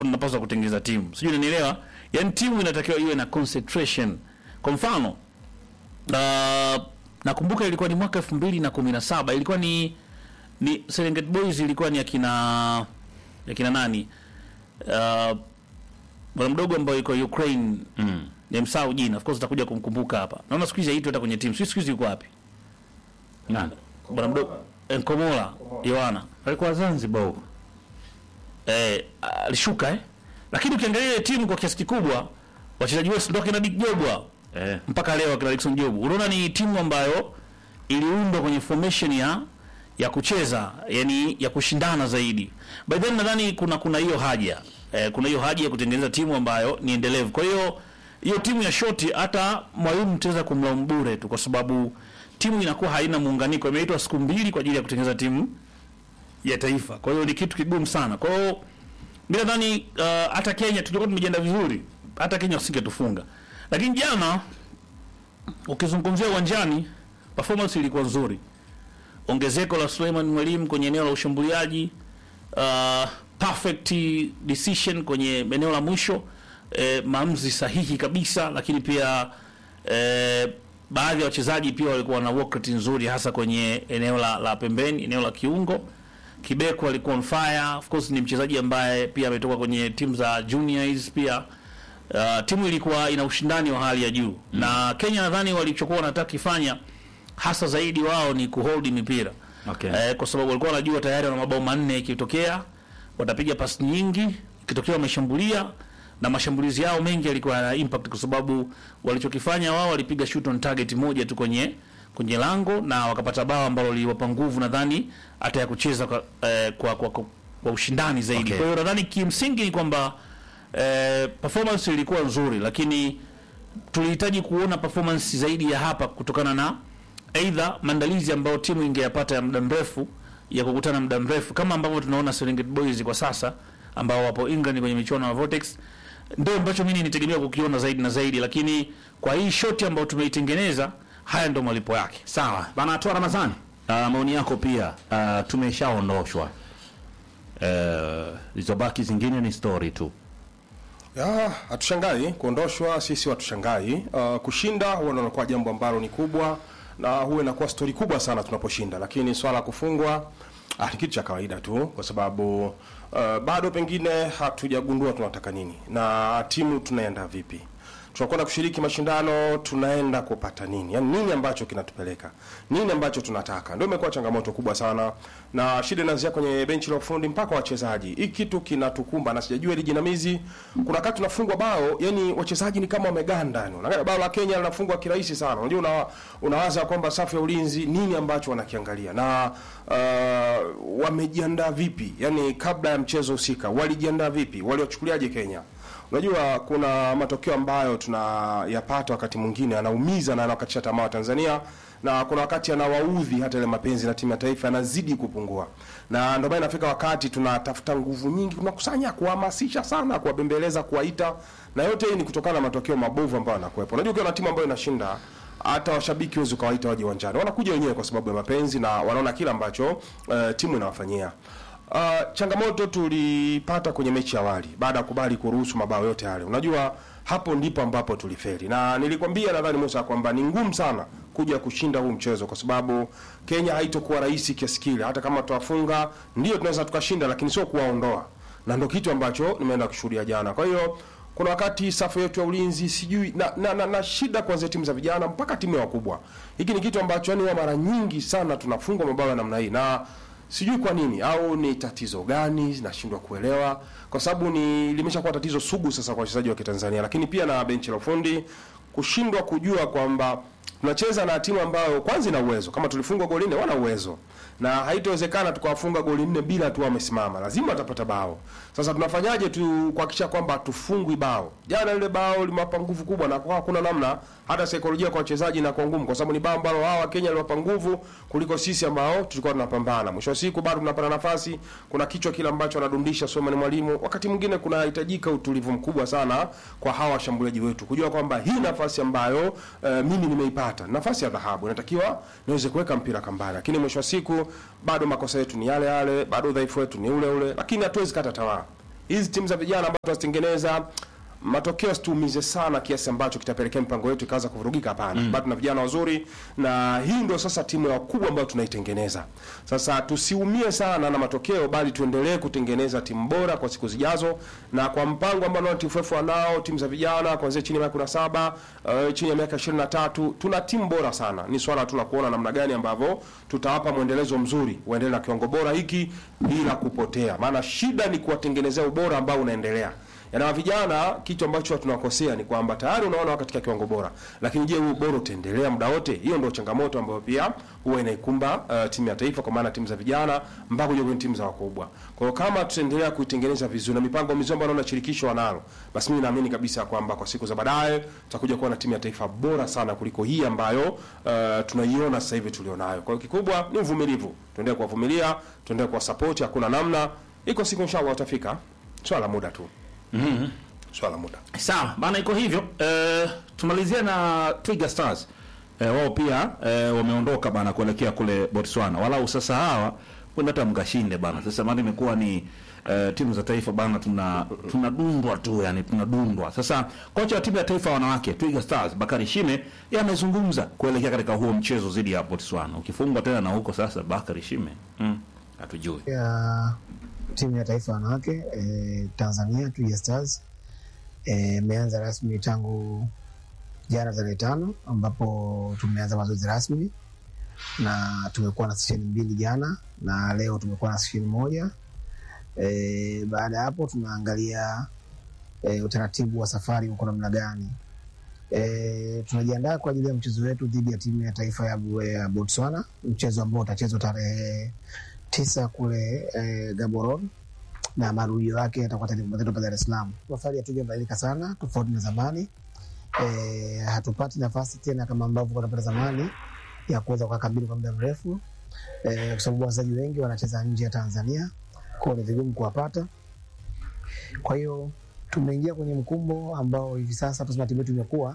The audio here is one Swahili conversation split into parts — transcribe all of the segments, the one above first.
mnapaswa kutengeneza timu, sijui unanielewa. Yani timu inatakiwa iwe na concentration. Kwa mfano uh, nakumbuka ilikuwa ni mwaka elfu mbili na kumi na saba ilikuwa ni ni Serengeti Boys ilikuwa ni akina akina nani uh, bwana mdogo ambaye yuko Ukraine mm. nimsahau jina, of course utakuja kumkumbuka hapa. Naona siku hizi haitwi hata kwenye timu, sio siku hizi yuko wapi Nani? bwana mdogo eh, Nkomola Yohana Alikuwa Zanzibar huko. eh, alishuka eh, lakini ukiangalia ile timu kwa kiasi kikubwa wachezaji wote ndio kina Dick Jobwa Eh. mpaka leo akina Dickson Job, unaona ni timu ambayo iliundwa kwenye formation ya ya kucheza yani ya kushindana zaidi. By then nadhani kuna kuna hiyo haja eh, kuna hiyo haja ya kutengeneza timu ambayo ni endelevu. Kwa hiyo hiyo timu ya shoti hata mwalimu mtaweza kumlaumu bure tu, kwa sababu timu inakuwa haina muunganiko. Imeitwa siku mbili kwa ajili ya kutengeneza timu ya taifa, kwa hiyo ni kitu kigumu sana. Kwa hiyo mimi nadhani uh, hata Kenya tulikuwa tumejiandaa vizuri, hata Kenya wasingetufunga, lakini jana ukizungumzia uwanjani performance ilikuwa nzuri. Ongezeko la Suleiman Mwalimu kwenye eneo la ushambuliaji, uh, perfect decision kwenye eneo la mwisho, eh, maamuzi sahihi kabisa, lakini pia eh, baadhi ya wachezaji pia walikuwa na work rate nzuri, hasa kwenye eneo la, la pembeni, eneo la kiungo. Kibeko alikuwa on fire. Of course ni mchezaji ambaye pia ametoka kwenye timu za juniors pia. Uh, timu ilikuwa ina ushindani wa hali ya juu mm. na Kenya nadhani walichokuwa wanataka kifanya hasa zaidi wao ni kuhold mipira Okay. eh, kwa sababu walikuwa wanajua tayari wana mabao manne, ikitokea watapiga pasi nyingi, ikitokea wameshambulia na mashambulizi yao mengi yalikuwa yana impact, kwa sababu walichokifanya wao walipiga shoot on target moja tu kwenye kwenye lango na wakapata bao ambalo liliwapa nguvu nadhani hata ya kucheza kwa, eh, kwa, kwa, kwa, kwa ushindani zaidi. Okay. Kwa hiyo nadhani kimsingi ni kwamba eh, performance ilikuwa nzuri, lakini tulihitaji kuona performance zaidi ya hapa kutokana na aidha maandalizi ambayo timu ingeyapata ya muda mrefu ya kukutana muda mrefu kama ambavyo tunaona Serengeti Boys kwa sasa ambao wapo England kwenye michuano ya Vortex, ndio ambacho mimi nitegemea kukiona zaidi na zaidi, lakini kwa hii shoti ambayo tumeitengeneza, haya ndio malipo yake. Sawa. Bana toa Ramadhani. Uh, maoni yako pia uh, tumeshaondoshwa. Uh, zilizobaki zingine ni story tu. Ya, hatushangai kuondoshwa, sisi hatushangai. Uh, kushinda huwa ndio inakuwa jambo ambalo ni kubwa na huwa inakuwa stori kubwa sana tunaposhinda, lakini swala la kufungwa ah, ni kitu cha kawaida tu, kwa sababu uh, bado pengine hatujagundua tunataka nini na timu tunaenda vipi tunakwenda kushiriki mashindano, tunaenda kupata nini? Yaani nini ambacho kinatupeleka, nini ambacho tunataka, ndio imekuwa changamoto kubwa sana, na shida inaanzia kwenye benchi la ufundi mpaka wachezaji. Hii kitu kinatukumba na sijajua hili jinamizi. Kuna wakati tunafungwa bao, yani wachezaji ni kama wameganda, yani unaangalia bao la Kenya linafungwa kirahisi sana. Unajua una, unawaza kwamba safu ya ulinzi nini ambacho wanakiangalia na uh, wamejiandaa vipi, yani kabla ya mchezo husika walijiandaa vipi, waliwachukuliaje Kenya? Unajua kuna matokeo ambayo tunayapata wakati mwingine anaumiza na anawakatisha tamaa wa Tanzania na kuna wakati anawaudhi hata ile mapenzi na timu ya taifa yanazidi kupungua, na ndio maana inafika wakati tunatafuta nguvu nyingi, tunakusanya kuhamasisha sana, kuwabembeleza, kuwaita, na yote hii ni kutokana na matokeo mabovu ambayo yanakuwepo. Unajua ukiwa na timu ambayo inashinda hata washabiki huwezi ukawaita waje uwanjani, wanakuja wenyewe kwa sababu ya mapenzi na wanaona kile ambacho uh, timu inawafanyia. Uh, changamoto tulipata kwenye mechi ya awali baada ya kubali kuruhusu mabao yote yale. Unajua hapo ndipo ambapo tulifeli, na nilikwambia nadhani Musa kwamba ni ngumu sana kuja kushinda huu mchezo kwa sababu Kenya haitokuwa rahisi kiasi kile. Hata kama tutawafunga, ndio tunaweza tukashinda, lakini sio kuwaondoa, na ndio kitu ambacho nimeenda kushuhudia jana. Kwa hiyo kuna wakati safu yetu ya ulinzi sijui na, na, na, na shida kuanzia timu za vijana mpaka timu ya wakubwa. Hiki ni kitu ambacho yani huwa mara nyingi sana tunafungwa mabao ya namna hii na sijui kwa nini au ni tatizo gani, nashindwa kuelewa, kwa sababu ni limeshakuwa tatizo sugu sasa kwa wachezaji wa Kitanzania, lakini pia na benchi la ufundi kushindwa kujua kwamba tunacheza na timu ambayo kwanza ina uwezo. Kama tulifungwa goli nne, wana uwezo na haitowezekana tukawafunga goli nne bila tu wamesimama, lazima watapata bao. Sasa tunafanyaje tu kuhakikisha kwamba hatufungwi bao? Jana ile bao limewapa nguvu kubwa, na kwa hakuna namna, hata saikolojia kwa wachezaji na kwa ngumu, kwa sababu ni bao ambalo hawa Kenya liwapa nguvu kuliko sisi ambao tulikuwa tunapambana. Mwisho wa siku bado tunapata nafasi, kuna kichwa kile ambacho anadundisha Suleiman Mwalimu. Wakati mwingine kunahitajika utulivu mkubwa sana kwa hawa washambuliaji wetu kujua kwamba hii nafasi ambayo uh, mimi nimeipata nafasi ya dhahabu, inatakiwa niweze kuweka mpira kambani, lakini mwisho wa siku bado makosa yetu ni yale yale, bado udhaifu wetu ni ule ule, lakini hatuwezi kata tamaa. hizi timu za vijana ambazo tunazitengeneza matokeo situumize sana kiasi ambacho kitapelekea mipango yetu ikaanza kuvurugika. Hapana, bado tuna vijana wazuri, na hii ndio sasa timu ya wakubwa ambayo tunaitengeneza. Sasa tusiumie sana na matokeo, bali tuendelee kutengeneza timu bora kwa siku zijazo, na kwa mpango ambao naona TFF wanao timu za vijana kuanzia chini ya miaka 17 uh, chini ya miaka 23 tuna timu bora sana. Ni swala tu la kuona namna gani ambavyo tutawapa mwendelezo mzuri, waendelee na kiwango bora hiki bila kupotea, maana shida ni kuwatengenezea ubora ambao unaendelea yana vijana, kitu ambacho tunakosea ni kwamba tayari unaona wako katika kiwango bora, lakini je, huo bora utaendelea muda wote? Hiyo ndio changamoto ambayo pia huwa inaikumba uh, timu ya taifa, kwa maana timu za vijana mpaka kuja kwenye timu za wakubwa. Kwa hiyo kama tutaendelea kuitengeneza vizuri na mipango mizuri ambayo naona shirikisho wanalo, basi mimi naamini kabisa kwamba kwa siku za baadaye tutakuja kuwa na timu ya taifa bora sana kuliko hii ambayo uh, tunaiona sasa hivi tulionayo. Kwa hiyo kikubwa ni uvumilivu, tuendelee kuwavumilia, tuendelee kuwasupport, hakuna namna, iko siku inshallah watafika, swala la muda tu. Swala la muda. Sawa bana, iko hivyo. Eh, tumalizie na Twiga Stars. Eh, wao pia eh, wameondoka bana kuelekea kule Botswana. Walau sasa hawa kwenda hata mkashinde bana. Sasa maana imekuwa ni eh, timu za taifa bana, tuna tunadundwa tu, yani tunadundwa. Sasa kocha wa timu ya taifa ya wanawake Twiga Stars Bakari Shime yeye amezungumza kuelekea katika huo mchezo dhidi ya Botswana. Ukifungwa tena na huko sasa Bakari Shime. Mm, hatujui. ya timu ya taifa wanawake eh, Tanzania Twiga Stars imeanza eh, rasmi tangu jana tarehe tano ambapo tumeanza mazoezi rasmi na tumekuwa na sesheni mbili jana na leo tumekuwa na sesheni moja. E, baada ya hapo tunaangalia e, utaratibu wa safari uko namna gani. E, tunajiandaa kwa ajili ya mchezo wetu dhidi ya timu ya taifa ya, ya Botswana, mchezo ambao utachezwa tarehe tisa kule e, Gaborone na marudio yake yatakuwa tarehe kumi na tatu hapa Dar es Salaam. Safari hatujabadilika sana tofauti na zamani. E, hatupati nafasi tena kama ambavyo tunapata zamani ya kuweza kukabili kwa muda mrefu e, kwa sababu wachezaji wengi wanacheza nje ya Tanzania, kwao ni vigumu kuwapata. Kwa hiyo tumeingia kwenye mkumbo ambao hivi sasa tunasema timu yetu imekuwa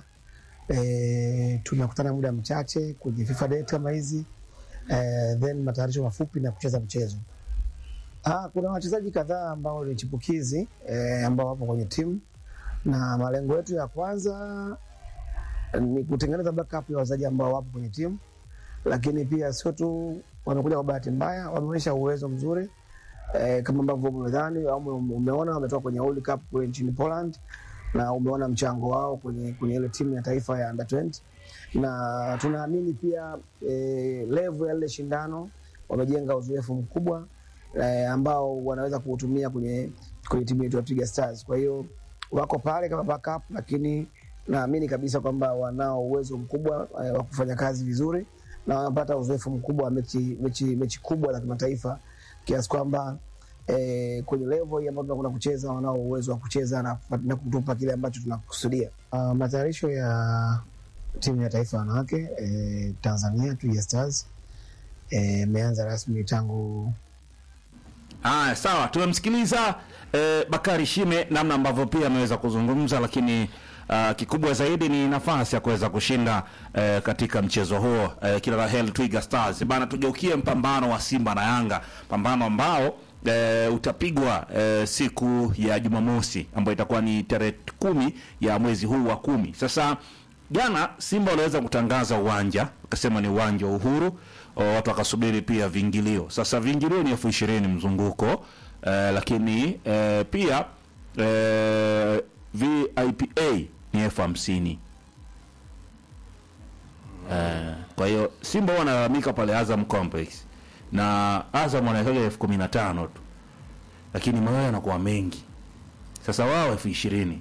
e, tunakutana muda mchache kwenye FIFA date kama hizi e, then matayarisho mafupi na kucheza mchezo. Ah, kuna wachezaji kadhaa ambao ni chipukizi e, ambao wapo kwenye timu na malengo yetu ya kwanza ni kutengeneza backup ya wachezaji ambao wapo kwenye timu, lakini pia sio tu wamekuja kwa bahati mbaya, wameonyesha uwezo mzuri e, kama ambavyo umedhani au umeona wametoka kwenye World Cup kule nchini Poland na umeona mchango wao kwenye, kwenye ile timu ya taifa ya under 20 na tunaamini pia e, level ya ile shindano wamejenga uzoefu mkubwa e, ambao wanaweza kuutumia kwenye, kwenye timu yetu ya Twiga Stars. Kwa hiyo wako pale kama backup, lakini naamini kabisa kwamba wanao uwezo mkubwa e, wa kufanya kazi vizuri na wanapata uzoefu mkubwa wa mechi, mechi, mechi kubwa za kimataifa kiasi kwamba e, kwenye level hii ambayo tunakwenda kucheza wanao uwezo wa kucheza na, na kutupa kile ambacho tunakusudia. Uh, matayarisho ya timu ya taifa wanawake e, Tanzania Twiga Stars imeanza e, rasmi tangu Haya, sawa, tumemsikiliza eh, Bakari Shime namna ambavyo pia ameweza kuzungumza, lakini uh, kikubwa zaidi ni nafasi ya kuweza kushinda eh, katika mchezo huo eh, kila la heri Twiga Stars bana. Tugeukie mpambano wa Simba na Yanga, pambano ambao eh, utapigwa eh, siku ya Jumamosi ambayo itakuwa ni tarehe kumi ya mwezi huu wa kumi. Sasa jana Simba waliweza kutangaza uwanja, wakasema ni uwanja wa Uhuru o, watu wakasubiri pia viingilio. Sasa viingilio ni elfu ishirini mzunguko eh, lakini eh, pia eh, VIPA ni elfu hamsini eh, kwa hiyo Simba huwa wanalalamika pale Azam Complex na Azam wanawekaga elfu kumi na tano tu, lakini mayo yanakuwa mengi. Sasa wao elfu ishirini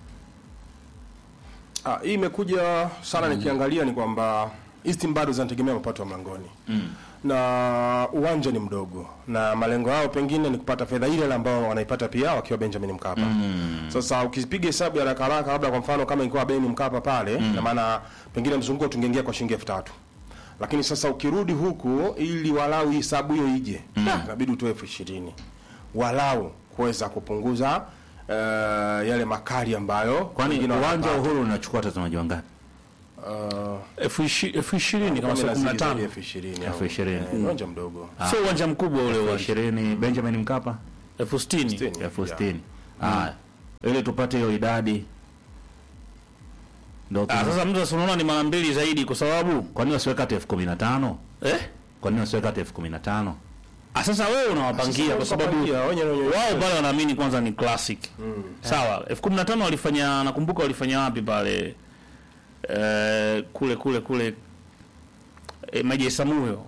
Ah, hii imekuja sana nikiangalia ni kwamba hizi timu bado zinategemea mapato ya mlangoni mm. na uwanja ni mdogo na malengo yao pengine ni kupata fedha ile ile ambao wanaipata pia wakiwa Benjamin Mkapa mm. Sasa ukipiga hesabu ya haraka haraka, labda kwa mfano kama ingekuwa Benjamin Mkapa pale mm. na maana pengine mzunguko tungeingia kwa shilingi elfu tatu lakini sasa ukirudi huku ili walau hesabu hiyo ije mm. inabidi utoe elfu ishirini walau kuweza kupunguza uh, yale makali ambayo kwani wengine uwanja wa wanapata. Uhuru unachukua watazamaji wangapi? Uh, elfu ishi- elfu ishirini kama sio kumi na tano elfu ishirini Elfu au- ishirini. eh, uwanja mdogo sio uwanja mkubwa ule elfu uwanja ishirini Benjamin Mkapa elfu sitini Sitini. elfu Yeah. sitini Haya. Ili tupate hiyo idadi. Ndio. Ah, sasa mtu asinaona ni mara mbili zaidi kwa sababu Kwa nini wasiweka hata elfu kumi na tano? eh? Kwa nini wasiweka hata elfu kumi na tano? Ah, sasa wewe unawapangia kwa sababu Tukapangia, wenye- wenye- wao pale wanaamini kwanza ni classic. Sawa, elfu kumi na tano walifanya nakumbuka walifanya wapi pale eh, kule kule kule eh, Maji Samuyo.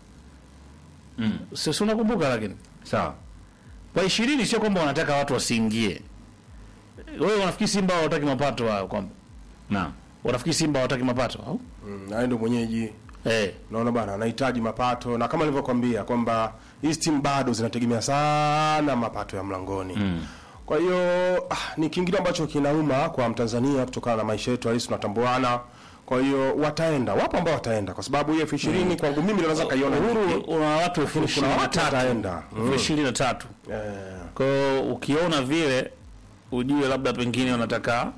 Mm. Sio si unakumbuka lakini. Sawa. Kwa 20 sio kwamba wanataka watu wasiingie. Wewe unafikiri Simba hawataki mapato wao kwamba Naam. wanafikiri Simba hawataki mapato au? Mm, naye ndo mwenyeji Eh. naona bana anahitaji mapato na kama nilivyokuambia kwamba hizi timu bado zinategemea sana mapato ya mlangoni mm. kwa hiyo ah, ni kiingilio ambacho kinauma kwa mtanzania kutokana na maisha yetu halisi tunatambuana kwa hiyo wataenda wapo ambao wataenda kwa sababu hiyo elfu ishirini kwangu mimi naweza kaiona Uhuru ni- una watu elfu kuna ishirini na watu tatu. wataenda Elfu ishirini na tatu. eh, Kwa hiyo ukiona vile ujue labda pengine wanataka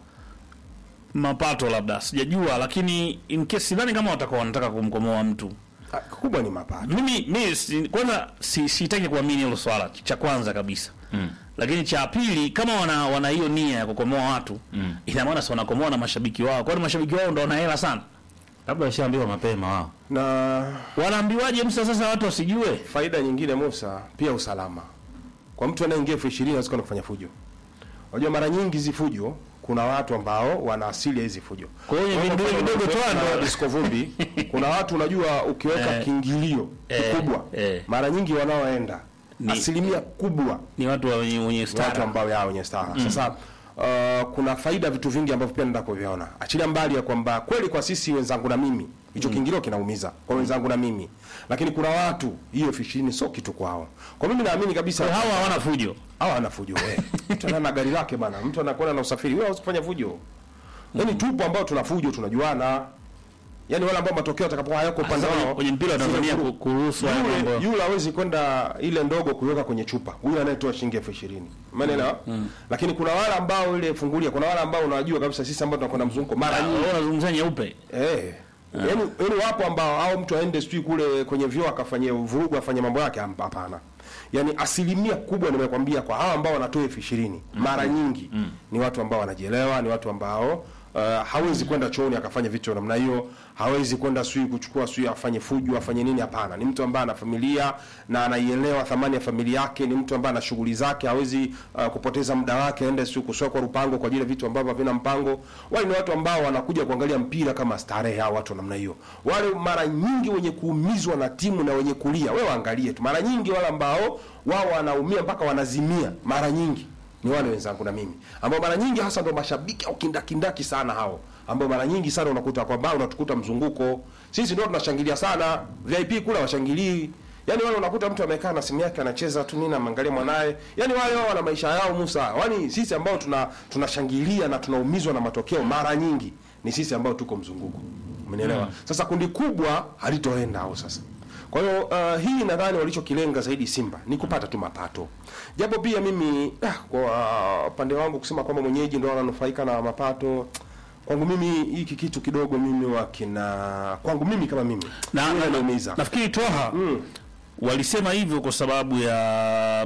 mapato labda sijajua, lakini in case sidhani kama watakuwa wanataka kumkomoa mtu. ah, kubwa ni mapato Mimi mimi si, kwanza si, sitaki kuamini hilo swala cha kwanza kabisa mm. Lakini cha pili kama wana wana hiyo nia ya kukomoa watu mm. ina maana si wanakomoa na mashabiki wao, kwani mashabiki wao ndo wana hela sana. Labda washaambiwa mapema wao. na Wanaambiwaje msa sasa watu wasijue? faida nyingine Musa, pia usalama. Kwa mtu anayeingia elfu ishirini hawezi kwenda kufanya fujo. Unajua mara nyingi hizi fujo kuna watu ambao wana asili ya hizi fujo. Kwa hiyo Kwa vidogo mfano, vidogo tu na ndo disco vumbi, kuna watu unajua ukiweka Eh. kiingilio Eh. kikubwa Eh. mara nyingi wanaoenda Ni- asilimia kubwa ni watu wenye wenye ni watu stara. ambao yao wenye staha. Sasa uh, kuna faida vitu vingi ambavyo pia naenda kuviona. Achilia mbali ya kwamba kweli kwa sisi wenzangu na mimi hicho kiingilio kinaumiza kwa wenzangu na mimi, lakini kuna watu hiyo elfu ishirini sio kitu kwao. Kwa mimi naamini kabisa Kwa hawa hawana fujo. hawa ana fujo wewe. Mtu ana na gari lake bana, mtu anakwenda na usafiri, wewe hauwezi kufanya fujo. Yaani tupo ambao tuna fujo, tunajuana. Yaani wale ambao matokeo atakapokuwa hayako upande Sasa wao. kwenye mpira wa zile Tanzania fujo- ku- kuruhusu haya yule, mambo. yule hawezi kwenda ile ndogo kuiweka kwenye chupa. Huyu anayetoa shilingi elfu ishirini. Umeelewa? Lakini kuna wale ambao ile fungulia, kuna wale ambao unajua kabisa sisi ambao tunakwenda mzunguko mara Ah, nyingi wewe unazungumzia nyeupe. Eh. Yaani yaani wapo ambao au mtu aende sijui kule kwenye vyoo akafanyia vurugu afanye mambo yake Hap- hapana. Yaani asilimia kubwa nimekwambia kwa hao ambao wanatoa elfu ishirini mara nyingi ni watu ambao wanajielewa, ni watu ambao uh, hawezi kwenda chooni akafanya vitu vya namna hiyo, hawezi kwenda sui kuchukua sui afanye fujo afanye nini, hapana. Ni mtu ambaye ana familia na anaielewa thamani ya familia yake, ni mtu ambaye ana shughuli zake, hawezi uh, kupoteza muda wake aende sio kusokwa rupango kwa ajili ya vitu ambavyo havina mpango. Wale ni watu ambao wanakuja kuangalia mpira kama starehe, hao watu wa namna hiyo. Wale mara nyingi wenye kuumizwa na timu na wenye kulia, wewe waangalie tu, mara nyingi wale ambao wao wanaumia mpaka wanazimia, mara nyingi ni wale wenzangu na mimi ambao mara nyingi hasa ndo mashabiki au kindakindaki sana hao ambao mara nyingi sana unakuta kwamba unatukuta mzunguko sisi ndio tunashangilia sana VIP kula washangilii Yaani wale unakuta mtu amekaa na simu yake anacheza tu nini anaangalia mwanae. Yaani wale wao wana maisha yao Musa. Yaani sisi ambao tuna tunashangilia na tunaumizwa na matokeo mara nyingi ni sisi ambao tuko mzunguko. Umenielewa? Sasa kundi kubwa halitoenda hao sasa. Kwa hiyo uh, hii nadhani walichokilenga zaidi Simba ni kupata tu mapato. Japo pia mimi ah, kwa upande wangu kusema kwamba mwenyeji ndio ananufaika na mapato kwangu mimi hiki kitu kidogo mimi wakina kwangu mimi kama mimi na, huwa na, na, inaumiza. nafikiri Toha walisema hivyo kwa sababu ya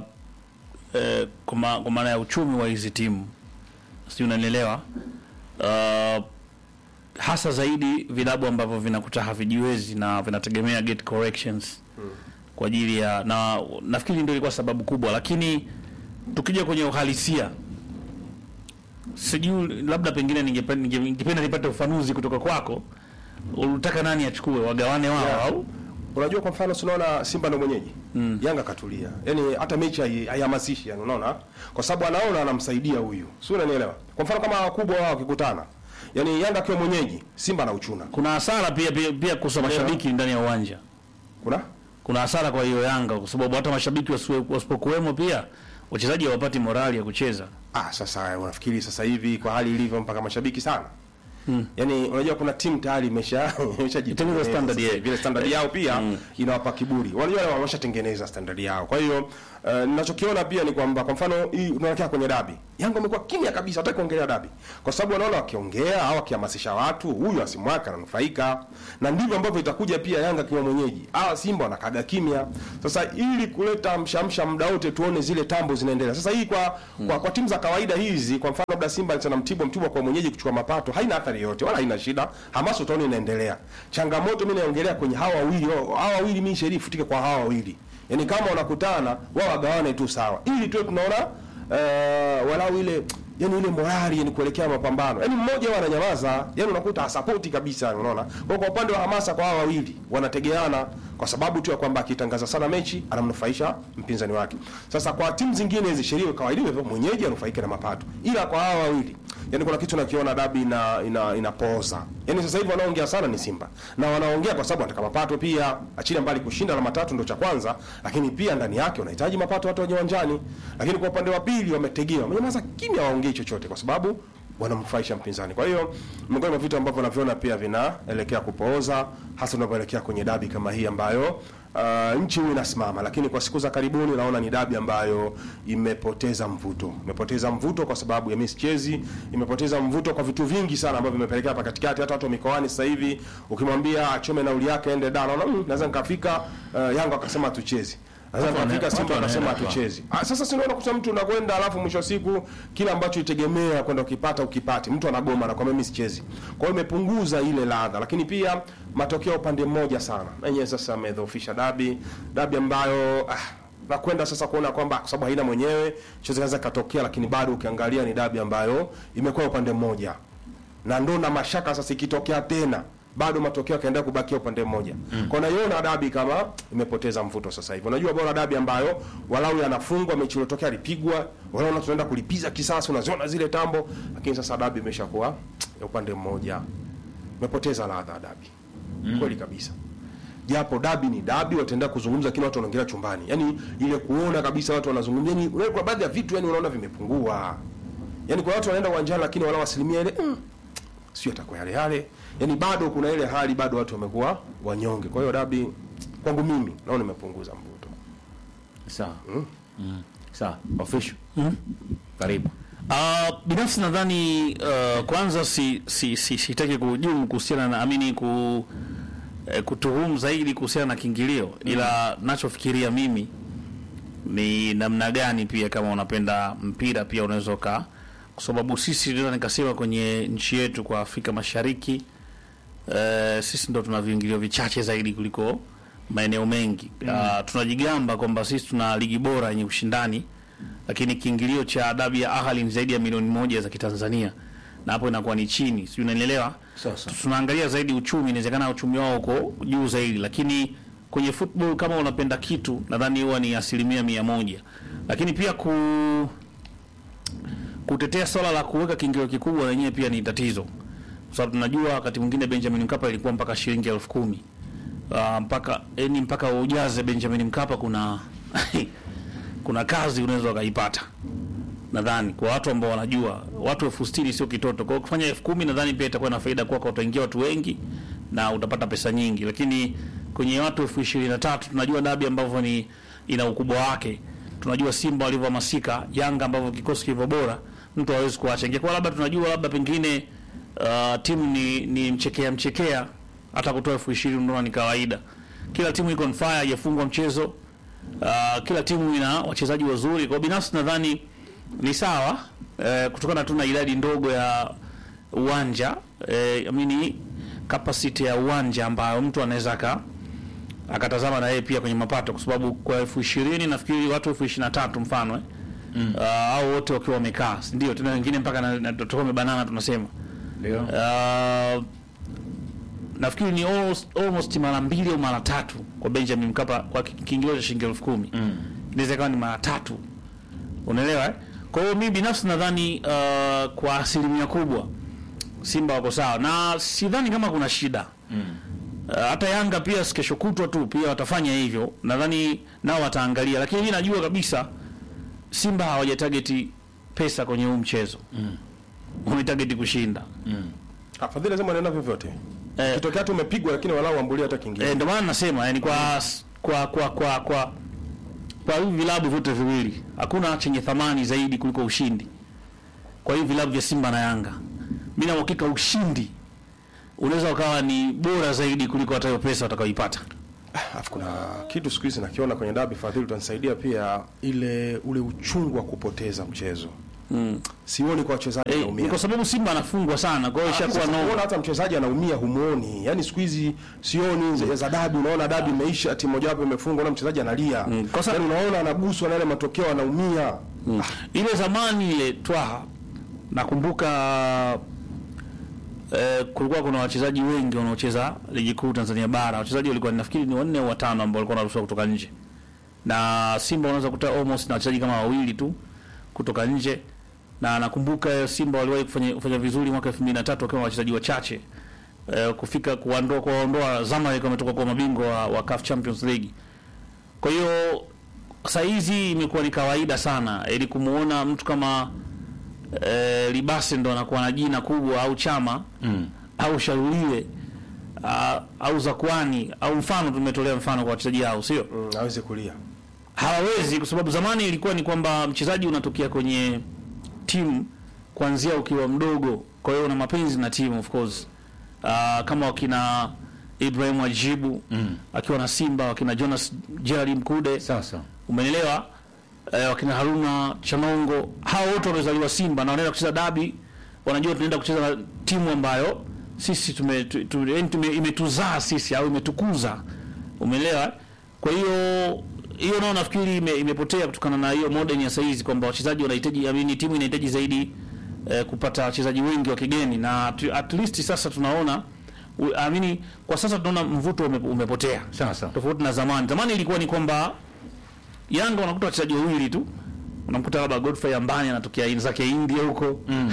eh, kwa ma- kwa maana ya uchumi wa hizi timu, sijui unanielewa. Uh, hasa zaidi vilabu ambavyo vinakuta havijiwezi na vinategemea gate corrections kwa ajili ya na nafikiri ndio ilikuwa sababu kubwa, lakini tukija kwenye uhalisia sijui labda pengine ningependa ninge- ningependa nipate ufanuzi kutoka kwako. Ulitaka nani achukue, wagawane wao Yeah. au Unajua kwa mfano tunaona Simba ndo mwenyeji. Yanga katulia. Yaani hata mechi hai- haihamasishi yani unaona? Kwa sababu anaona anamsaidia huyu. Si unanielewa? Kwa mfano kama wakubwa wao wakikutana. Yaani Yanga akiwa mwenyeji, Simba anauchuna. kuna hasara pia pia, pia kuhusu mashabiki ndani ya uwanja? Kuna? Kuna hasara kwa hiyo Yanga kwa sababu hata mashabiki wasiwe- wasipokuwemo pia wachezaji hawapati morali ya kucheza. Ah, sasa unafikiri sasa hivi kwa hali ilivyo mpaka mashabiki sana. Yaani unajua kuna timu tayari imesha imeshajitengeneza Itengeneza standard sasa yao. vile standard yao pia inawapa kiburi. Wanajua wale wameshatengeneza standard yao. Kwa hiyo uh, ninachokiona pia ni kwamba kwa mfano hii unaelekea kwenye dabi. Yanga amekuwa kimya kabisa, hataki kuongelea dabi. Kwa sababu wanaona wakiongea au wakihamasisha watu, huyu asimwaka ananufaika. Na ndivyo ambavyo itakuja pia Yanga kiwa mwenyeji. Ah, Simba wanakaga kimya. Sasa ili kuleta mshamsha muda wote tuone zile tambo zinaendelea. Sasa hii kwa kwa, kwa timu za kawaida hizi, kwa mfano labda Simba anacheza na Mtibwa, Mtibwa kwa mwenyeji kuchukua mapato, haina athari yoyote wala haina shida. Hamasa utaona inaendelea. Changamoto mimi naongelea kwenye hawa wawili, hawa wawili mimi sheria ifutike kwa hawa wawili. Yaani kama wanakutana wao wagawane tu sawa. Ili tuwe tunaona uh, walau ile yani ile morali yani kuelekea mapambano. Yaani mmoja wao ananyamaza, yani unakuta hasapoti kabisa unaona. Kwa kwa upande wa hamasa kwa hawa wawili wanategeana kwa sababu tu ya kwamba akitangaza sana mechi anamnufaisha mpinzani wake. Sasa kwa timu zingine hizi sheria kawaida hivyo mwenyeji anufaike na mapato. Ila kwa hawa wawili yani kuna kitu nakiona dabi ina ina inapoza. Yani sasa hivi wanaongea sana ni Simba. Na wanaongea kwa sababu wanataka mapato pia. Achilia mbali kushinda na matatu ndio cha kwanza, lakini pia ndani yake wanahitaji mapato watu waje uwanjani. Lakini kwa upande wa pili wametegea. Wamenyamaza kimya waongee chochote kwa sababu wanamnufaisha mpinzani. Kwa hiyo miongoni mwa vitu ambavyo naviona pia vinaelekea kupooza, hasa unapoelekea kwenye dabi kama hii ambayo uh, nchi huu inasimama, lakini kwa siku za karibuni naona ni dabi ambayo imepoteza mvuto, imepoteza mvuto kwa sababu ya mischezi, imepoteza mvuto kwa vitu vingi sana ambavyo vimepelekea hapa katikati. Hata watu wa mikoani sasa hivi ukimwambia achome nauli yake aende da, naona mm, naweza nikafika. Uh, Yanga akasema tuchezi Sasa Watu wana- kafika watu Simba akasema wanaenda tu. hatuchezi. Ah, sasa si unaona kuta mtu unakwenda alafu mwisho wa siku kile ambacho itegemea kwenda ukipata ukipati, mtu anagoma na kwa mimi sichezi. Kwa hiyo imepunguza ile ladha, lakini pia matokeo upande mmoja sana. Na yenyewe sasa amedhoofisha dabi, dabi ambayo ah, na kwenda sasa kuona kwamba kwa sababu haina mwenyewe chochote kinaweza katokea, lakini bado ukiangalia ni dabi ambayo imekuwa upande mmoja na ndo na mashaka sasa ikitokea tena bado matokeo yakaendelea kubakia upande mmoja. Mm. Kwa naiona dabi kama imepoteza mvuto sasa hivi. Unajua bora dabi ambayo walau yanafungwa mechi iliyotokea alipigwa, walau tunaenda kulipiza kisasi, unaziona zile tambo, lakini sasa dabi imeshakuwa ya upande mmoja. Imepoteza ladha ya dabi. Mm. Kweli kabisa. Japo dabi ni dabi, wataendelea kuzungumza, lakini watu wanaongelea chumbani. Yaani ile kuona kabisa watu wanazungumza, yani unaona kwa baadhi ya vitu yani unaona vimepungua. Yaani kwa watu wanaenda uwanjani lakini wala asilimia ile mm, sio atakuwa yale yale. Yaani bado kuna ile hali bado watu wamekuwa wanyonge. Kwa hiyo dabi kwangu mimi naona imepunguza mvuto. Sawa. Mm. Sawa. Official. Karibu. Uh, binafsi nadhani uh, kwanza si si si sitaki kuhujumu kuhusiana na amini ku eh, kutuhumu zaidi kuhusiana na kiingilio ila nachofikiria mimi ni namna gani pia kama unapenda mpira pia unaweza uka kwa sababu sisi ndio nikasema kwenye nchi yetu kwa Afrika Mashariki eh, sisi ndo tuna viingilio vichache zaidi kuliko maeneo mengi uh, tunajigamba kwamba sisi tuna ligi bora yenye ushindani lakini kiingilio cha dabi ya Ahali ni zaidi ya milioni moja za Kitanzania na hapo inakuwa ni chini, sijui unanielewa? Sasa. Tunaangalia zaidi uchumi, inawezekana uchumi wao uko juu zaidi, lakini kwenye football kama unapenda kitu, nadhani huwa ni asilimia mia moja, lakini pia ku kutetea swala la kuweka kiingilio kikubwa lenyewe pia ni tatizo, kwa sababu tunajua wakati mwingine Benjamin Mkapa ilikuwa mpaka shilingi elfu kumi uh, mpaka yani mpaka ujaze Benjamin Mkapa kuna kuna kazi unaweza ukaipata nadhani kwa watu ambao wanajua watu elfu sitini sio kitoto. Kwa hiyo kufanya elfu kumi nadhani pia itakuwa na faida kwako, utaingia watu wengi na utapata pesa nyingi, lakini kwenye watu elfu ishirini na tatu tunajua dabi ambavyo ni ina ukubwa wake, tunajua Simba walivyohamasika, Yanga ambavyo kikosi kilivyo bora, mtu hawezi kuacha. Ingekuwa labda tunajua labda pengine uh, timu ni, ni mchekea mchekea, hata kutoa elfu ishirini unaona ni kawaida. Kila timu iko on fire, haijafungwa mchezo Uh, kila timu ina wachezaji wazuri. Kwa binafsi nadhani ni sawa eh, kutokana tu na idadi ndogo ya uwanja eh, amini capacity ya uwanja ambayo mtu anaweza aka akatazama na yeye pia kwenye mapato, kwa sababu kwa elfu ishirini nafikiri watu elfu ishirini na tatu mfano eh, mm. uh, au wote wakiwa wamekaa, si ndio? Tena wengine mpaka na, na tutakuwa tumebanana tunasema Ndio. uh, nafikiri ni almost, almost mara mbili au mara tatu kwa Benjamin Mkapa kwa ki- kiingilio cha shilingi elfu kumi mm. inaweza ikawa ni mara tatu, unaelewa eh? Kwa hiyo mimi binafsi nadhani uh, kwa asilimia kubwa Simba wako sawa na sidhani kama kuna shida mm. uh, hata Yanga pia si kesho kutwa tu pia watafanya hivyo, nadhani nao wataangalia, lakini mimi najua kabisa Simba hawajatageti pesa kwenye huu mchezo mm. wametageti kushinda Mm. Ah, Fadhili lazima anaenda vyovyote. Eh. Kitokea tu umepigwa lakini walau ambulia hata kingine. Eh, ndio maana nasema yani kwa kwa kwa kwa kwa kwa hivi vilabu vyote viwili hakuna chenye thamani zaidi kuliko ushindi. Kwa hivi vilabu vya Simba na Yanga, mimi na uhakika ushindi unaweza ukawa ni bora zaidi kuliko hata hiyo pesa utakayoipata. Alafu kuna kitu siku hizi nakiona kwenye dabi Fadhili, utanisaidia pia, ile ule uchungu wa kupoteza mchezo. Mm. Sioni kwa wachezaji Eh, ni wanaumia. kwa sababu Simba anafungwa sana, kwa hiyo ishakuwa Sasa kuona no. hata mchezaji anaumia humuoni. Yaani siku hizi sioni za- za dabi, unaona dabi imeisha, timu moja wapo imefungwa na mchezaji analia. Mm, kwa sa- Yaani unaona anaguswa na yale matokeo anaumia. Ile zamani ile twaha nakumbuka eh, kulikuwa kuna wachezaji wengi wanaocheza ligi kuu Tanzania bara. Wachezaji walikuwa nafikiri ni wanne au watano ambao walikuwa wanaruhusiwa kutoka nje, na Simba unaweza kuta almost na wachezaji kama wawili tu kutoka nje, na nakumbuka eh, Simba waliwahi kufanya, kufanya vizuri mwaka 2003 wakiwa na wachezaji wachache eh, kufika kuondoa kuwaondoa Zamalek wametoka kwa mabingwa wa, wa CAF Champions League. Kwa hiyo saa hizi imekuwa ni kawaida sana ili kumuona mtu kama eh, Libase ndo anakuwa na jina kubwa au Chama Mm. au Sharuliwe uh, au Zakwani au mfano, tumetolea mfano kwa wachezaji hao, sio Mm, aweze kulia. hawawezi, kwa sababu zamani ilikuwa ni kwamba mchezaji unatokea kwenye timu kuanzia ukiwa mdogo, kwa hiyo una mapenzi na timu of course. Uh, kama wakina Ibrahim Ajibu Mm. akiwa na Simba, wakina Jonas Gerald Mkude Sasa. umeelewa eh, wakina Haruna Chanongo, hao wote wamezaliwa Simba na wanaenda kucheza dabi, wanajua tunaenda kucheza na timu ambayo sisi tume, tu, tu, yani tume, imetuzaa sisi au imetukuza, umeelewa. Kwa hiyo hiyo nao nafikiri ime, imepotea kutokana na hiyo modern ya saizi kwamba wachezaji wanahitaji, I mean, timu inahitaji zaidi eh, kupata wachezaji wengi wa kigeni na tu, at least sasa tunaona u- I mean, kwa sasa tunaona mvuto ume, umepotea Sasa. tofauti na zamani. Zamani ilikuwa ni kwamba Yanga unakuta wachezaji wawili tu, unamkuta labda Godfrey Ambani anatokea in zake India huko Mm.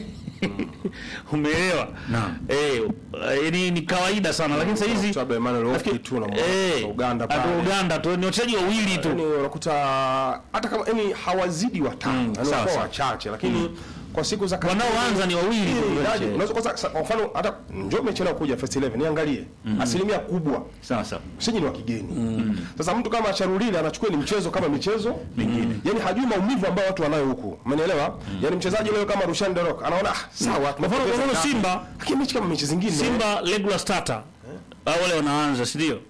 umeelewa? Naam. Eh, eh, ni, ni kawaida sana, lakini sasa hizi Labda Emmanuel Okwi tu na eh, Uganda hata pale. Uganda tu ni wachezaji wawili tu. Yaani unakuta hata kama yani hawazidi watano, Mm, yani sawa, wanakuwa sawa. wachache lakini kwa siku za karibuni- Wanaoanza ni wawili tu. Eh, yaani, unaweza kwanza sa- kwa mfano hata njoo umechelewa kuja first 11 niangalie asilimia kubwa Sasa. siji ni wa kigeni. Sasa mtu kama Charulile anachukua ni mchezo kama michezo mingine. Yaani hajui maumivu ambayo watu wanayo huku. Umenielewa? Yaani mchezaji leo kama Rushan Derok anaona ah, sawa. Kwa mfano- kwa mfano tunapoteza Simba- ngapi. Lakini mechi kama mechi zingine Simba regular starter au wale wanaanza, si ndio?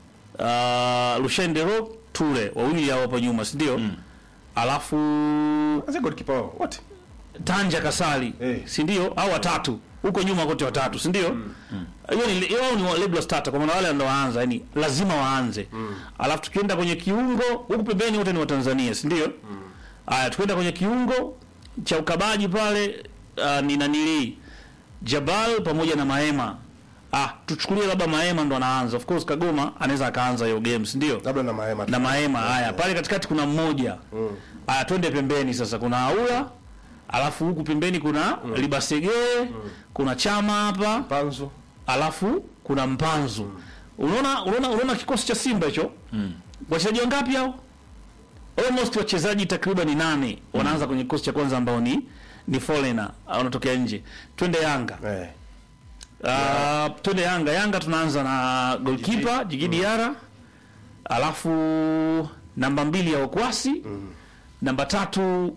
Uh, Lushende Rock Ture wawili hao hapo nyuma, si ndio? Alafu Sasa goalkeeper wao wote. Tanja Kasali Eh. si ndio? Au watatu huko nyuma kote watatu, si ndio? Hiyo ni hiyo ni wa- regular starter, kwa maana wale ndio waanza, yani lazima waanze. Alafu tukienda kwenye kiungo huku pembeni wote ni wa Tanzania, si ndio? Haya, tukienda kwenye kiungo cha ukabaji pale uh, ni nanili Jabal pamoja na Maema. Ah, tuchukulie labda Maema ndo anaanza. Of course Kagoma anaweza akaanza hiyo game, si ndio? Labda na Mahema. na Maema. Haya, pale katikati kuna mmoja. Haya, twende pembeni sasa, kuna Aula, alafu huku pembeni kuna Libasege, kuna Chama hapa, Panzo. alafu kuna Mpanzu. Unaona, unaona, unaona kikosi cha Simba hicho wachezaji wangapi hao? Almost wachezaji takriban nane wanaanza kwenye kikosi cha kwanza ambao ni ni foreigner au wanatokea nje. Twende Yanga. Eh. Uh, twende Yanga. Yanga tunaanza na goalkeeper Jigi Diarra, alafu namba mbili ya Okwasi, namba tatu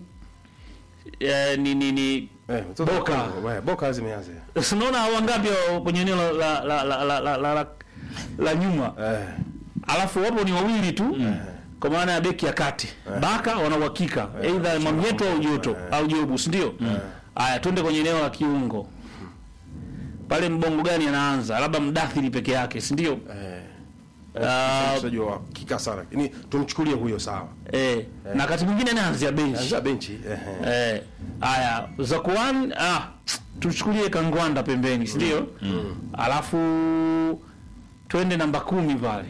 eh, ni ni ni Eh, mtoto wa Boka. Kongo, eh, Boka zimeanza. unaona wangapi hao kwenye eneo la la la la, la, la, la, la, la nyuma, Eh. alafu wapo ni wawili tu kwa maana ya beki ya kati Baka wana uhakika either Mwamnyeto au Joto au Jobu, si ndio? Haya, twende kwenye eneo la kiungo pale, mbongo gani anaanza? Labda Mdathiri peke yake, si ndio? Eh. Ah, Mchezaji wa kika sana. Ni tumchukulie huyo sawa. eh, na wakati mwingine anaanzia benchi Anza benchi. Eh. eh. eh. Haya, Zakuan ah, tuchukulie Kangwanda pembeni, si ndio? Alafu twende namba kumi pale,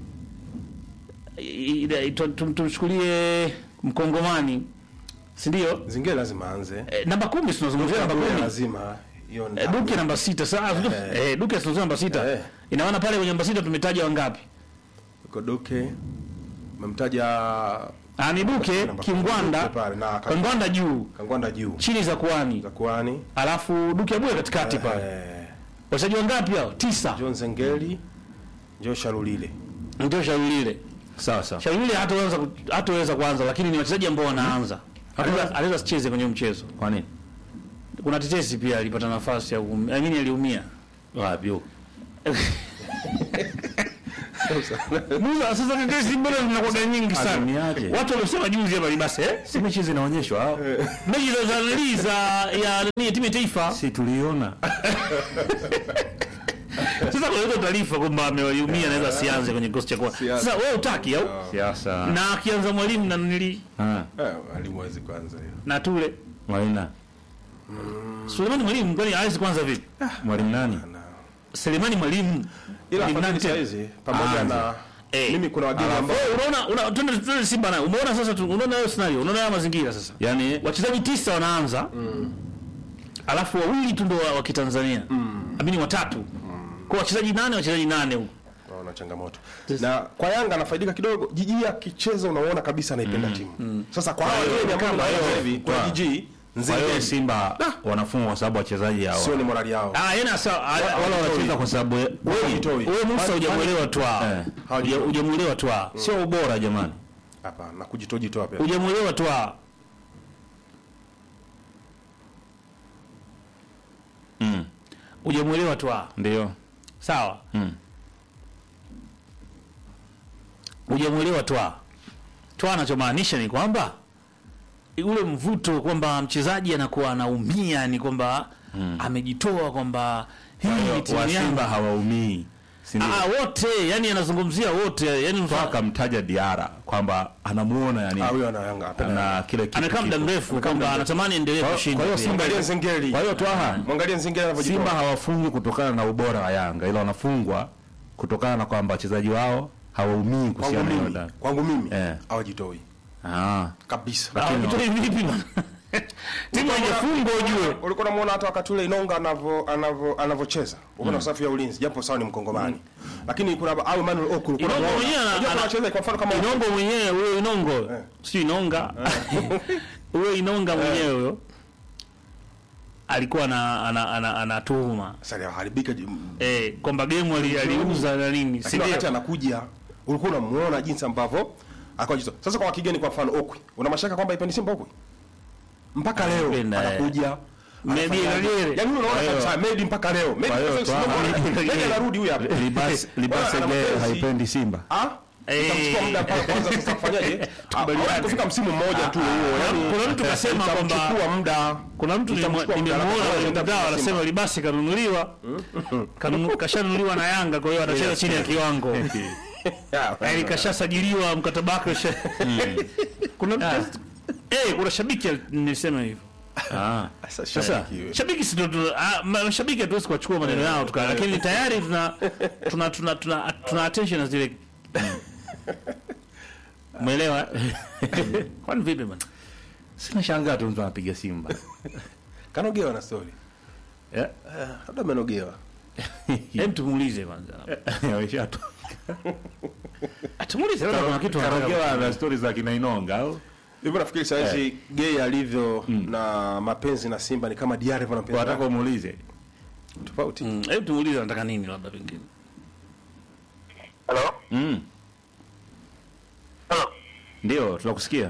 I- i- tu- tu- tumchukulie Mkongomani, si ndio? Zingine lazima aanze. Eh, namba kumi tunazungumzia namba Duke kumi lazima hiyo Eh, Duke namba sita sasa eh, Duke tunazungumzia namba sita Eh. ina maana pale kwenye namba sita tumetaja wangapi? Yuko Duke. Memtaja anibuke Namba- Kingwanda, Duke pale, na Kangwanda. Kangwanda juu Kangwanda juu chini za kuani, za kuani alafu Duke Abuya katikati pale. eh, Wachezaji wangapi hao? Tisa. John Zengeli Joe Shalulile Ndio Shaulile. sawa sawa Shaulile hataweza ku- hataweza kuanza, lakini ni wachezaji ambao wanaanza. Anaweza anaweza sicheze kwenye mchezo. kwa nini Kuna tetesi pia alipata nafasi ya kuum- I mean aliumia. wapi huko Musa sasa tetesi mbona zinakuwa nyingi sana. Aliumiaje? Watu walisema juzi hapa libase eh? si mechi zinaonyeshwa au Mechi za za nani za ya nini timu ya taifa. si tuliona Sasa kwa hiyo taarifa kwamba ameumia anaweza asianze kwenye kikosi cha kwanza. Sianze. Sasa wewe utaki au? siasa Na akianza mwalimu na nili ah eh, alimwezi kwanza hiyo na tule. Maina Sulemani mwalimu kwani hawezi kwanza vipi? mwalimu nani Selemani mwalimu. ila Mwalimu nani afadhali tena? saizi pamoja Aanze. na Eh. mimi kuna wageni ambao Wewe unaona una twende twende Simba nayo. Umeona sasa tu- unaona hiyo scenario, unaona haya mazingira sasa. yani Wachezaji tisa wanaanza. Alafu wawili tu ndio wa, wa Kitanzania. Amini watatu. Kwa wachezaji nane, wachezaji nane huko. wana changamoto na kwa Yanga anafaidika kidogo. Jiji akicheza unaona kabisa anaipenda timu. Sasa kwa hawa wageni ambao kama naona hiyo, hivi kwa kwa- Jiji kwa hiyo Nzengeli Simba wanafungwa kwa sababu wachezaji hao sio ni morali yao. Ah, yeye sasa wala wanacheza kwa sababu Wewe jitoi. wewe Musa hujamuelewa twa. Eh. Huja- Hujamuelewa twa. sio ubora jamani Hapana, na kujitoa jitoa pia. Hujamuelewa twa. mm. Hujamuelewa twa. ndio Sawa. mm. Hujamuelewa twa. Twa anachomaanisha ni kwamba ule mvuto kwamba mchezaji anakuwa anaumia ni kwamba amejitoa kwamba hii ni timu wa yangu. Simba hawaumii si ndio Ah, wote yani anazungumzia wote yani Toa mfano akamtaja Diara kwamba anamuona yani Ah, huyo ana Yanga apenda. ana kile kitu amekaa muda kipo. mrefu kwamba anatamani endelee Kwa- kushinda. kwa hiyo pia. Simba Mwangalie Nzengeli. kwa hiyo Twaha Mwangalie Nzengeli anavyojitoa. Simba hawafungwi kutokana na ubora wa Yanga ila wanafungwa kutokana na kwamba wachezaji wao hawaumii kwangu kuhusiana na mimi, hilo. kwangu mimi Eh. hawajitoi Ah. kabisa. Ah, ukitoi vipi bwana? Timu haijafungwa ujue. Ulikuwa unamuona hata wakati ule Inonga anavyo anavyo anavyocheza. Uko na safu ya ulinzi japo sawa ni mkongomani. Lakini kuna au Emmanuel Okulu kuna Inongo mwenyewe ana- Unajua kuna ana- wachezaji kwa mfano kama Inongo mwenyewe huyo Inongo. Sio Inonga. Huyo Inonga mwenyewe huyo. Alikuwa na ana ana anatuhuma. sasa haribika Eh, kwamba game ali- aliuza na nini? Si lakini wakati ndio? anakuja ulikuwa unamuona jinsi ambavyo akajitoa. Sasa kwa wakigeni kwa mfano Okwi, una mashaka kwamba ipendi Simba Okwi? Mpaka leo Anapenda, eh. anakuja Maybe anafanyaje? Maybe. Yaani unaona hiyo- kabisa Medi mpaka leo. Medi kwa hiyo sasa Twaha- unaona, Medi anarudi huyu hapa. Libas Libas Bwana, ana Ege mapenzi. haipendi Simba. Ah? Eh. Itamchukua muda mpaka kwanza sasa kufanyaje? Hawezi kufika msimu mmoja tu huo. Yaani Kuna mtu kasema kwamba itamchukua muda. kuna mtu Itamchukua muda, nimemuona alafu kwenye anaenda mtandao Simba. anasema Libasi kanunuliwa Kanunu- kashanunuliwa na Yanga kwa hiyo atacheza chini ya kiwango yaani kashasajiliwa mkataba wake usha- kuna mtu- eh kuna shabiki al- nilisema hivyo Ah. Sasa Sasa shabiki wewe. shabiki si ndo tuna- ah, ma- mashabiki hatuwezi kuwachukua maneno yao tuka lakini tayari tuna tuna tuna tuna, tuna attention na zile umeelewa kwani vipi bwana sina shangaa tu mtu anapiga Simba. Kanogewa na story. Eh. Labda amenogewa. hem tumuulize kwanza Ameshatu. tumuulize labda kuna kitu anataka Karogewa na stori za kina Inonga au? Hivyo nafikiri saa hizi gay alivyo na mapenzi na Simba ni kama Diarra hivyo na mapenzi Wataka na- umuulize. tofauti. Mm, hebu tumuulize anataka nini labda pengine Halo? Mm. Halo? Ndio, tunakusikia.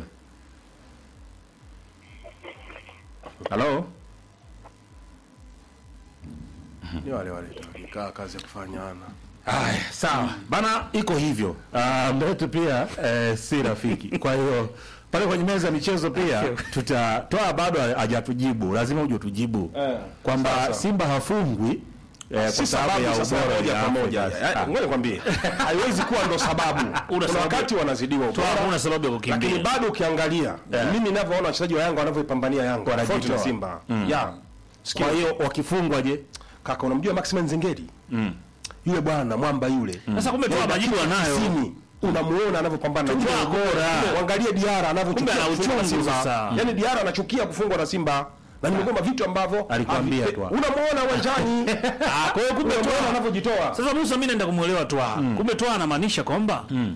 Halo? Ni wale wale tu. Nikaa kazi ya kufanyana. Haya, sawa bana, iko hivyo. Ah, muda wetu pia eh, si rafiki. Kwa hiyo pale kwenye meza ya michezo pia tutatoa, bado hajatujibu, lazima uje tujibu Eh, kwamba sawa, sawa. Simba hafungwi eh, Si kwa sababu sababu ya sasa ubora moja ya kwa Afrika. moja. Ah, Eh, Ngoja nikwambie. Haiwezi kuwa ndo sababu. Kuna sababu. wakati wanazidiwa Toa ubora. hakuna sababu ya Lakini kukimbia bado ukiangalia mimi ninavyoona wachezaji wa Yanga wanavyoipambania Yanga tofauti na Wanajitoa. Simba. Ya. Kwa hiyo wakifungwa je? Kaka unamjua Maximin Nzengeli? Yule bwana mwamba yule. sasa kumbe toa majibu anayo Tisini. Unamuona anavyopambana na Tumbo Simba. bora. Uangalie Diarra anavyochukia Kumbe ana kufungwa na uchungu Simba. sasa. Yaani Diarra anachukia kufungwa na Simba. Na nimegoma vitu ambavyo Alikwambia havi- tu. Unamuona uwanjani. Ah, kwa hiyo kumbe Unamuona toa anavyojitoa. sasa Musa mimi naenda kumuelewa toa kumbe toa anamaanisha kwamba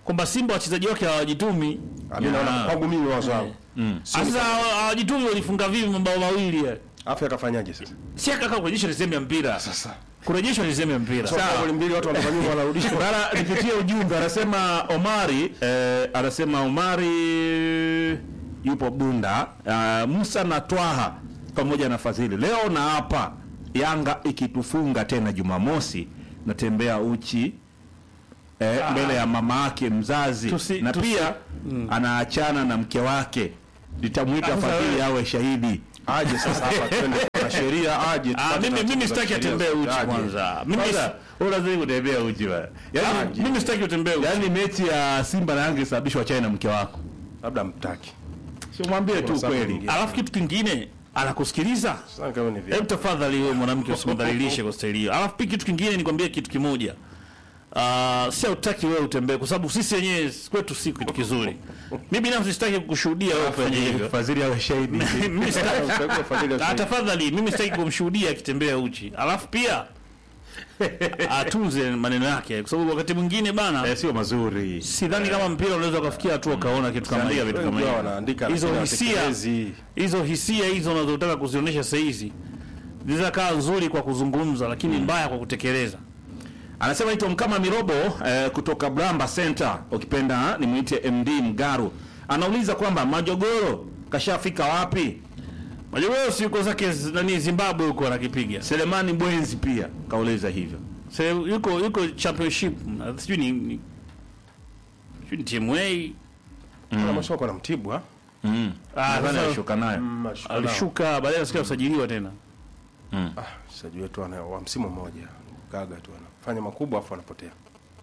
kwamba Simba wachezaji wake hawajitumi. Ah, mimi naona kwangu mimi wazo wangu Sasa hawa- hawajitumi, walifunga vipi mabao mawili? ya? afya akafanyaje sasa Si kaka kurejeshwa ni sehemu ya mpira. sasa Kurejeshwa ni sehemu ya mpira. Sawa. Goli mbili watu wanatoka nyuma wanarudisha Rara nipitie ujumbe anasema Omari eh, anasema Omari yupo Bunda uh, Musa na Twaha pamoja na Fadhili leo na hapa Yanga ikitufunga tena Jumamosi natembea uchi eh, mbele ya mama yake mzazi Tusi- na tusi- pia anaachana na mke wake nitamwita Sasa Fadhili wewe- awe shahidi aje sasa hapa twende na sheria aje Ah, tupate mimi taratibu mimi za sitaki sheria atembee uchi aje. kwanza. Mimi Kwanza, unazidi kutembea uchi bwana Ah, yani, mimi sitaki utembee uchi. yani mechi ya Simba na Yanga isababishwa chai na mke wako labda mtaki si mwambie tu Kuna sababu kweli nyingine. Alafu kitu kingine anakusikiliza. Sasa kama ni vipi Hebu tafadhali wewe mwanamke usimdhalilishe kwa staili hiyo. Alafu pia kitu kingine nikwambie kitu kimoja. Uh, si hautaki wewe utembee kwa sababu sisi wenyewe kwetu si kitu kizuri. Mimi binafsi sitaki kukushuhudia wewe ufanye hivyo. Fadhili awe shahidi Mimi sitaki. Utakuwa Fadhili Ah, usaidia. tafadhali mimi sitaki kumshuhudia akitembea uchi. Alafu pia atunze maneno yake kwa sababu wakati mwingine bana eh, sio mazuri sidhani kama mpira unaweza ukafikia hatua ukaona kitu kama Usiandike hiyo. vitu kama Wengi wao hivyo. wanaandika Hizo lakini hisia hawatekelezi. hizo hisia hizo unazotaka kuzionyesha saa hizi zinaweza kaa nzuri kwa kuzungumza lakini mbaya kwa kutekeleza. anasema ito mkama mirobo eh, kutoka Bramba Center ukipenda nimwite MD Mgaru anauliza kwamba majogoro kashafika wapi Majogoo si yuko zake z- nani Zimbabwe huko anakipiga. Selemani Bwenzi pia kauliza hivyo Sasa yuko yuko championship na sijui ni ni sijui ni timu A Kuna masoko na Mtibwa mm. Ah, nadhani sasa- alishuka nayo alishuka baadaye nasikia usajiliwa tena. Ah, mchezaji wetu ana wa msimu mmoja gaga tu anafanya makubwa afu anapotea.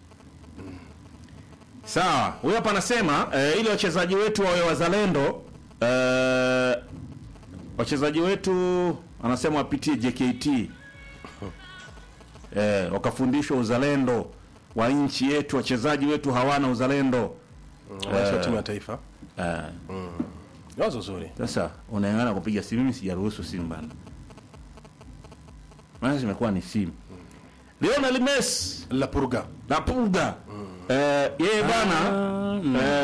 Sawa, huyo hapa anasema eh, ili wachezaji wetu wawe wazalendo eh, wachezaji wetu anasema wapitie JKT eh, wakafundishwa uzalendo wa nchi yetu. Wachezaji wetu hawana uzalendo Wanaacha timu ya taifa. eh, Ni Wazo zuri. sasa unaengana kupiga simu. Mimi sijaruhusu simu bana, maana zimekuwa ni simu. Lionel Messi La Purga. na Puga eh, yeye bana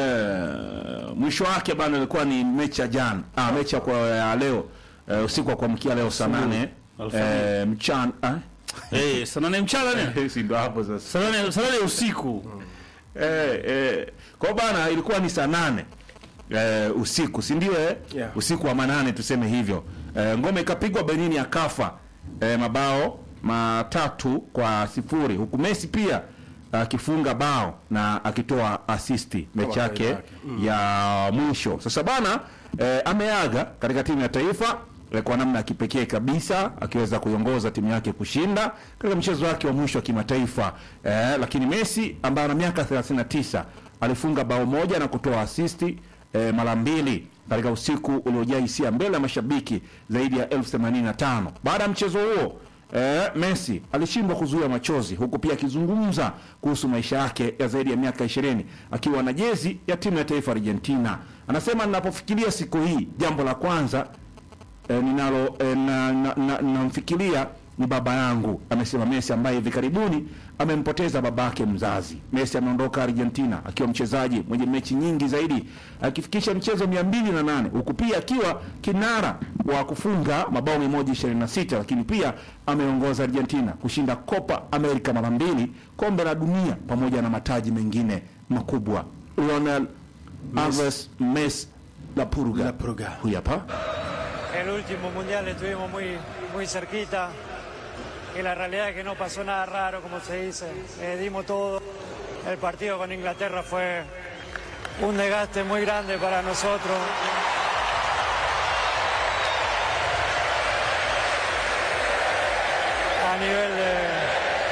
eh, mwisho wake bana ilikuwa ni mechi ya jana ah, mechi ya kwa ya leo eh, usiku wa kuamkia leo saa nane eh, mchana ah? Eh, saa nane mchana ne? si ndo hapo sasa Saa nane saa nane usiku. eh, eh, kwa bana ilikuwa ni saa nane eh, usiku si ndio eh? Yeah. usiku wa manane tuseme hivyo eh, ngome ikapigwa Benini akafa eh, mabao matatu kwa sifuri huku Messi pia akifunga bao na akitoa asisti mechi kawaida yake yake. ya mwisho sasa bana eh, ameaga katika timu ya taifa eh, kwa namna ya kipekee kabisa akiweza kuiongoza timu yake kushinda katika mchezo wake wa mwisho wa kimataifa eh, lakini Messi ambaye ana miaka 39 alifunga bao moja na kutoa asisti eh, mara mbili katika usiku uliojaa hisia mbele ya mashabiki zaidi ya elfu themanini na tano baada ya mchezo huo Eh, Messi alishindwa kuzuia machozi huku pia akizungumza kuhusu maisha yake ya zaidi ya miaka 20 akiwa na jezi ya timu ya taifa Argentina. Anasema ninapofikiria siku hii, jambo la kwanza eh, ninalo eh, na, na, na, namfikiria ni baba yangu, amesema Messi ambaye hivi karibuni amempoteza babake mzazi. Messi ameondoka Argentina akiwa mchezaji mwenye mechi nyingi zaidi akifikisha mchezo 208 huku pia akiwa kinara wa kufunga mabao 126, lakini pia ameongoza Argentina kushinda Copa America mara mbili, kombe la dunia pamoja na mataji mengine makubwa. Lionel Alves Messi la Purga, La Purga. huyu hapa El último mundial estuvimos muy, muy cerquita y la realidad es que no pasó nada raro, como se dice. Eh, dimos todo. El partido con Inglaterra fue un desgaste muy grande para nosotros. A nivel de,